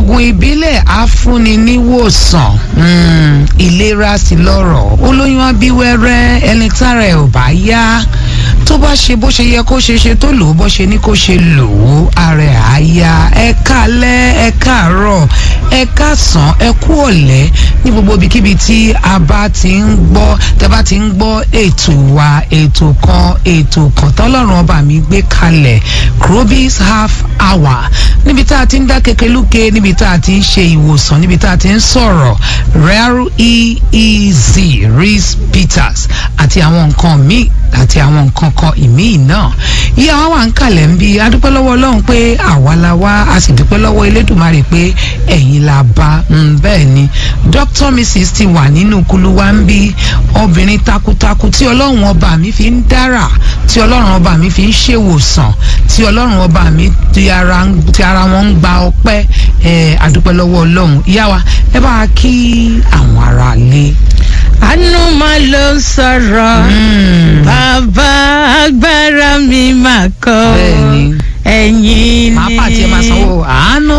oògùn ìbílẹ̀ afúnni níwòsàn mm, ìlera sí lọ́rọ̀ olóyún abíwẹ́rẹ́ ẹni tára ẹ̀ ò bá yá tó bá ṣe bó ṣe yẹ kó ṣe ṣe tó lò ó bó ṣe ní kó ṣe lò ó ara ẹ̀ á yá ẹ kálẹ́ ẹ káàárọ̀ ẹ káàsán ẹ kú ọ̀lẹ́ ní gbogbo ibikíbi tí a bá ti ń gbọ́ tẹ́ bá ti ń gbọ́ ètò wa ètò kan ètò kan tọ́lọ́run ọba mi gbé kalẹ̀ crobis half hour níbi tá a ti ń dá kekeluke níbi tá a ti ń ṣe ìwòsàn níbi tá a ti ń sọ̀rọ̀ rare eez reese peters àti àwọn nǹkan míì àti àwọn nǹkan kan ìmíì náà ìyá wa wà ń kalẹ̀ ń bí adúpẹ́ lọ́wọ́ ọlọ́run pé àwa la wá a sì dúpẹ́ lọ́wọ́ elédùnmarè pé ẹ̀yin la bá bẹ́ẹ̀ ni dr mrs ti wà nínú kulu wa ń bí obìnrin takuntakun tí ọlọ́run ọba mi fi ń dára tí ọlọ́run ọba mi fi ń ṣèwòsàn tí ọlọ́run ọba mi ti ara ti ara wọn ń gba ọpẹ́ ẹ̀ adúpẹ́ lọ́wọ́ ọlọ́run ìyá wa ẹ bá a kí àwọn ará lé. àánú máa ló ń sọ̀rọ̀ bàbá agbára mi máa kọ́ bẹ́ẹ̀ ni ẹ̀yin ni. màá pàtí ẹ máa sanwó àánú